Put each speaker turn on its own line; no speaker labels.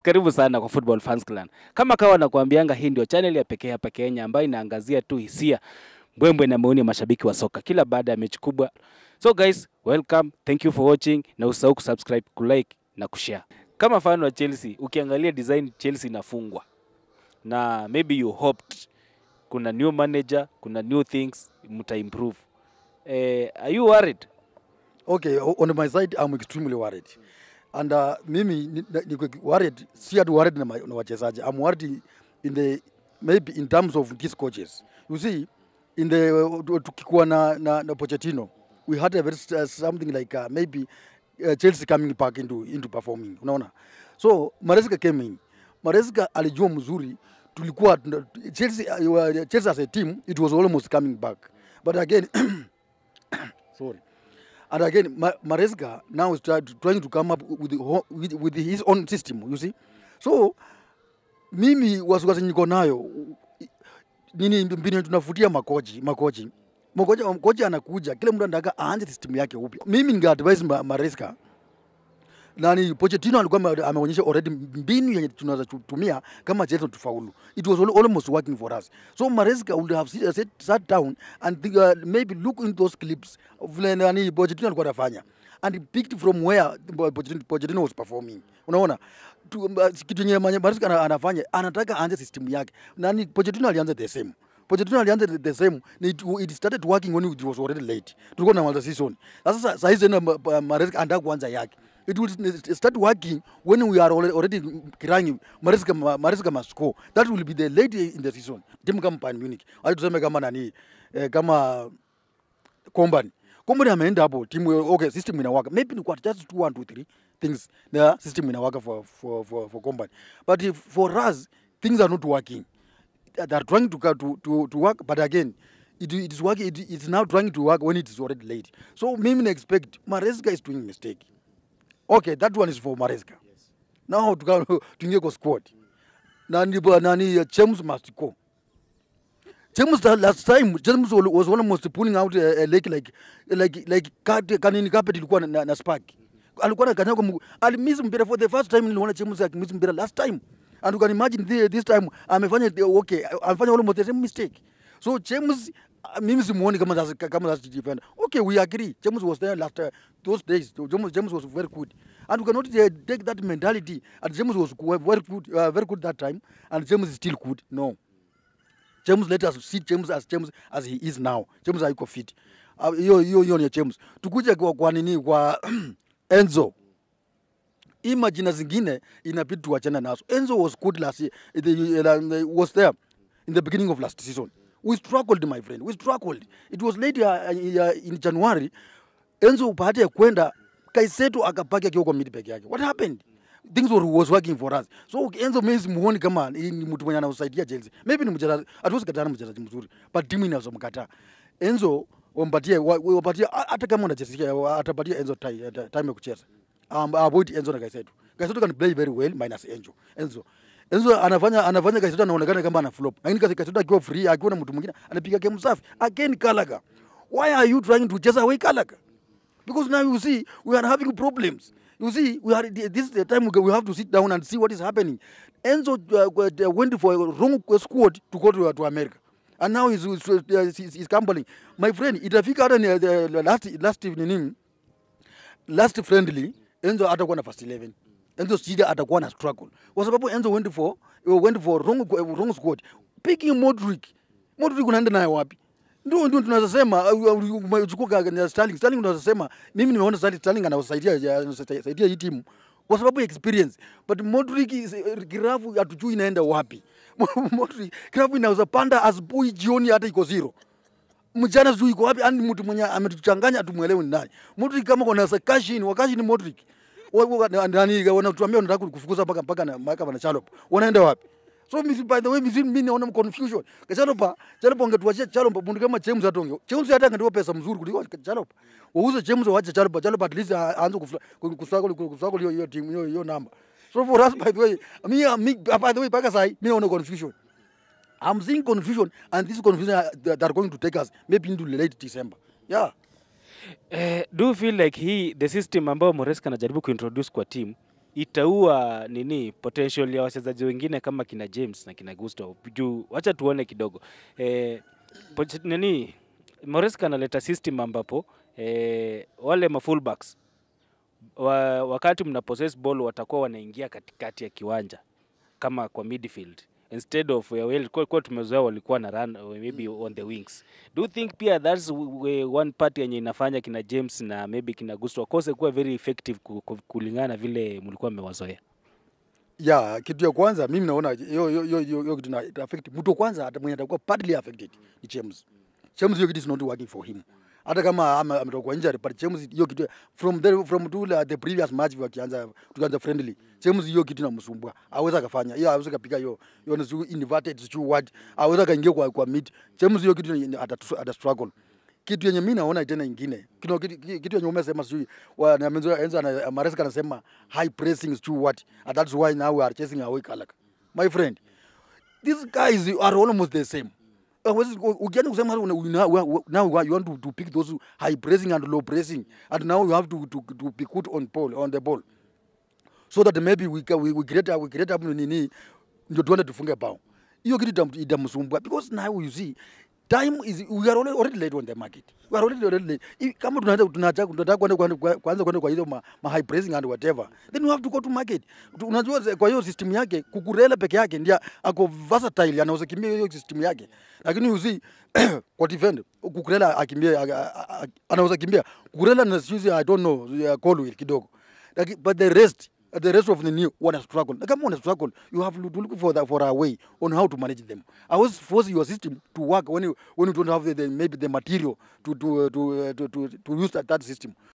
karibu sana kwa Football Fans Clan. Kama kawa nakuambianga, hii ndio channel ya pekee hapa Kenya ambayo inaangazia tu hisia, mbwembwe na maoni ya mashabiki wa soka kila baada ya mechi kubwa. So guys, welcome, thank you for watching, na usahau kusubscribe, kulike na kushare. Kama fan wa Chelsea, ukiangalia design Chelsea inafungwa na maybe you hoped kuna new manager, kuna new things mta improve. Eh, are you worried?
Okay, o- on my side I'm extremely worried. And uh, mimi ni- ni- niko worried, si ati worried na, ma- na wachezaji. I'm worried in the maybe in terms of these coaches. You see, in the uh, tukikuwa na, na, na Pochettino, we had a very uh, something like uh, maybe uh, Chelsea coming back into into performing. Unaona? So Maresca came in. Maresca alijua mzuri tulikuwa tuna- Chelsea, uh, Chelsea as a team it was almost coming back. But again sorry. And again, Ma- Maresca now is try, trying to come up with, the, ho- with, with his own system, you see. So mimi wasiwasi niko nayo nini, mbinu tunafutia makochi makochi makochi makochi anakuja, kila mtu anataka aanze system yake upya. Mimi ninge advise Ma- Maresca nani Pochettino alikuwa ame- ameonyesha already mbinu yenye tunaweza kutumia kama Chelsea tufaulu. It was al- almost working for us. So Maresca would have sit, sit, sat down and think, uh, maybe look into those clips vile nani Pochettino alikuwa anafanya and he picked from where Pochettino, Pochettino was performing. Unaona tu, uh, kitu yenye manye- Maresca ana- anafanya anataka aanze system yake. Nani Pochettino alianza the same. Pochettino alianza the- the same na it, it started working when it was already late. Tulikuwa tunamaliza season. Sasa sa- saa hizi tena Ma- Ma- Maresca anataka kuanza yake it will s- start working when we are already, already crying Maresca ma- Maresca must score that will be the late in the season timu kama Bayern Munich hadi tuseme kama nani eh, kama Company Company ameenda hapo timu okay system inawaka maybe ni kwa just two one two three things the system inawaka for for for, for Company but if, for us things are not working they are trying to, to, to, to work but again it, it is working it, it's now trying to work when it is already late so mimi na expect Maresca is doing mistake okay that one is for Maresca yes. now tuka- tuingie kwa squad na ndipo nani uh, James must go James the last time James was was almost pulling out a, a leg like like like kat- kanini carpet ilikuwa na, na, na spark alikuwa na kanyaga mguu alimiss mpira for the first time niliona James akimiss mpira last time and you can imagine the, this time amefanya the- okay amefanya almost the same mistake so James uh, mimi simuoni kama that's, kama that's defender okay we agree James was there last uh, those days James, James was very good and we cannot uh, take that mentality and James was good- very good uh, very good that time and James is still good no James let us see James as James as he is now. James hayuko fit. Ah, Hiyo hiyo hiyo ni James. Tukuje kwa, kwa nini kwa Enzo. Hii majina zingine inabidi tuachane nazo. Enzo was good last year. The, uh, was there in the beginning of last season. We struggled my friend. We struggled. It was late uh, uh, in January. Enzo baada ya kwenda Kaiseto akabaki akiwa kwa mid peke yake. What happened? Things were, was working for us. So Enzo mimi simuoni kama ni ni mtu mwenye anausaidia Chelsea. Maybe ni mchezaji, hatuwezi kataa ni mchezaji mzuri, but timu inaweza mkataa. Enzo wampatie wa- wapatie hata kama unachezea atapatia Enzo time, time ya kucheza. Um, avoid Enzo na Kaiseto. Kaiseto can play very well minus Enzo. Enzo Enzo anafanya anafanya Kaiseto anaonekana kama ana flop. Lakini kasi Kaiseto akiwa free akiwa na mtu mwingine anapiga game safi. Again Gallagher. Why are you trying to chase away Gallagher? because now you see we are having problems. You see, we are this is the time we go- we have to sit down and see what is happening. Enzo uh, uh, went for a wrong squad to go to, to America. And now he's, he's, uh, he's, he's gambling. My friend, itafika hata ni, uh, last, last nini last friendly Enzo atakuwa na first 11. Enzo Sida atakuwa na struggle. Kwa sababu Enzo went for went for wrong, wrong squad. Picking Modric. Modric unaenda naye wapi? Ndio ndio tunaweza sema uh, uh, umechukua uh, Sterling. Sterling unaweza sema mimi nimeona Sterling Sterling anasaidia anasaidia hii timu kwa sababu ya experience. But Modric is- uh, grafu hatujui inaenda wapi. Modric grafu inaweza panda asubuhi jioni hata iko zero mjana sijui iko wapi, yani mtu mwenye ametuchanganya tumwelewe ni nani. Modric kama kuna Kashin, wakashi ni Modric. Wa- wa- na- Nani wanatuambia wanataka kufukuza mpaka mpaka na mpaka na Chalop. Wanaenda wapi? So mimi by the way mimi mimi naona confusion. Chalop Chalop angetuachia Chalop mtu kama James atonge. James hata angetoa pesa mzuri kuliko Chalop. Wauze James waache Chalop. Chalop at least aanze kuswagol kuswagol hiyo hiyo timu hiyo hiyo namba. So for us by the way, me, me by the way mpaka sasa mimi naona confusion. I'm seeing confusion, and this confusion uh, that are going to take us maybe into late December. Yeah.
Eh, do you feel like hii the system ambayo Moresca anajaribu kuintroduce kwa team itaua nini potential ya wachezaji wengine kama kina James na kina Gusto juu wacha tuone kidogo eh, poch- nini Moresca analeta system ambapo eh, wale ma fullbacks wa, wakati mna possess ball watakuwa wanaingia katikati ya kiwanja kama kwa midfield instead of uh, well, kwa, kwa tumezoea walikuwa na run uh, maybe on the wings do you think pia that's w- w- one part yenye inafanya kina James na maybe kina Gusto wakose kuwa very effective ku- ku- kulingana na vile mlikuwa mmewazoea
ya kitu ya kwanza mimi naona hiyo hiyo hiyo hiyo hiyo kitu na ita affect mtu wa kwanza hata mwenye atakuwa partly affected ni James. James hiyo kitu is not working for him. Hata kama ama- ametoka kwa injury but James hiyo kitu from the from to the previous match wakianza tukianza friendly. James hiyo kitu inamsumbua. Hawezi akafanya. Hiyo hawezi kapiga hiyo hiyo ni sijui inverted sijui what. Hawezi akaingia kwa kwa mid. James hiyo kitu ni- ata ata struggle kitu yenye mi naona tena ingine kitu, kitu, kitu yenye umesema sijui wa- na Menzo- Enzo ana- Maresca anasema high pressing sijui what and that's why now we are chasing away Kalak my friend these guys are almost the same Hawezi- u- ukianza kusema una- una- wa- now you want to, to pick those high pressing and low pressing and now you have to, to, to be good on ball on the ball so that maybe we, ca- we, we create we create up nini ndio tuende tufunge bao hiyo kitu itam- itamsumbua because now you see time is we are already, already late on the market we are already, already late I- kama tunaanza tunaanza tunataka kwenda kwenda kwanza kwenda kwa hizo ma, ma high pricing and whatever then we have to go to market Tu- unajua ze- kwa hiyo system yake kukurela peke yake ndio ako versatile anaweza kimbia hiyo system yake lakini you see kwa defend kukurela akimbia a- a- a- anaweza kimbia kukurela na sisi i don't know ya Colwill kidogo Laki- but the rest the rest of the new wana struggle na kama wana struggle you have to look for the, for a way on how to manage them i was force your system to work when you when you don't have the, the maybe the material to to to to, to, to use that, that system